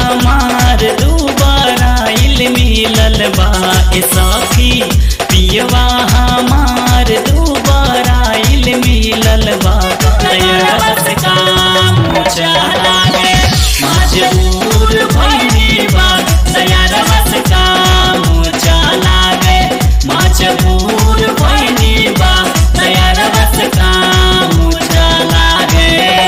हमार दुबाराइल मिलल बा ए सखी पियवा हमार दुबाराइल मिलल बा दयारस काम चला गे मजबूर भइनी बा दयारस काम चला गे मजबूर भइनी बा दयारस काम चला गे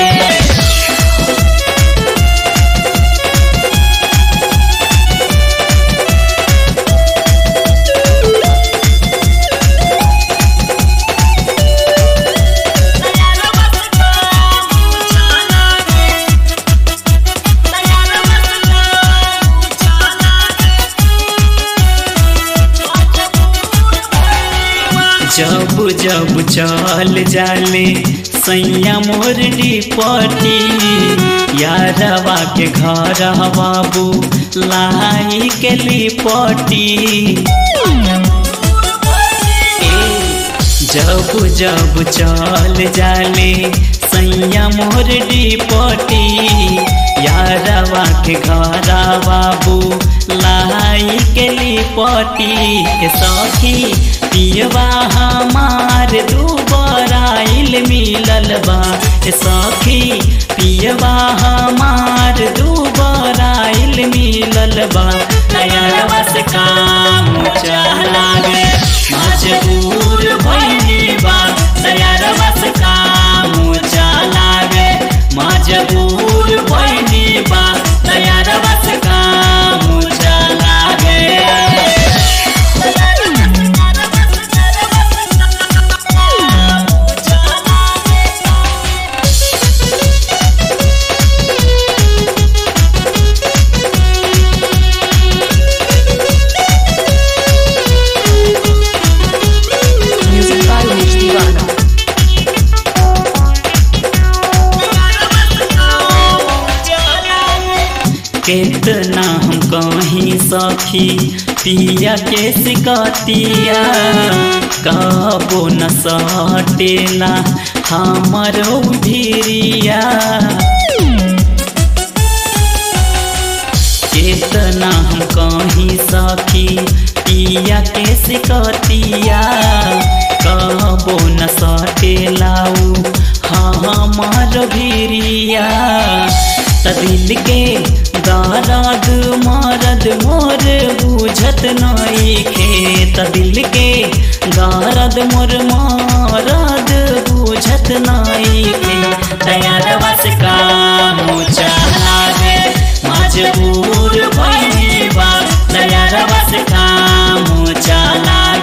जब जब चल जाले सैया मोर डिपटी यारवा के घर बाबू लाई के लिपटी जब जब चल जाले सैया मोर डिपटी यारवा के घर बाबू लाई के लिपटी के सखी पियवा हमार दुबराइल मिलल बा ए सखी पियवा हमार दुबराइल मिलल बा नया से काम चला गे मजबूर भइनी बा नया से काम चला गे मजबूर भइनी बा नया से काम चला गे Music by Rich Divana. कितना हम कहीं सखी पिया के सिकतिया कबो न सटेला हमारो भिरिया कितना हम कहीं सखी पिया के सिकतिया कबो न सटेलाऊ हमार भिरिया त दिल के दर्द मरद मोर बुझत नइखे त दिल के दर्द मोर मरद बुझत नइखे तैयार बस काम चला गे मजबूर भइनी बा तैयार बस काम चला